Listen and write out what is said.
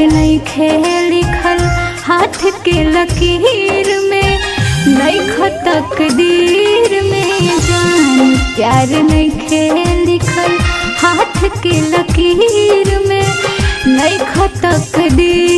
नइखे लिखल हाथ के लकीर में नइख तकदीर में जान प्यार नइखे लिखल हाथ के लकीर में नइख तकदीर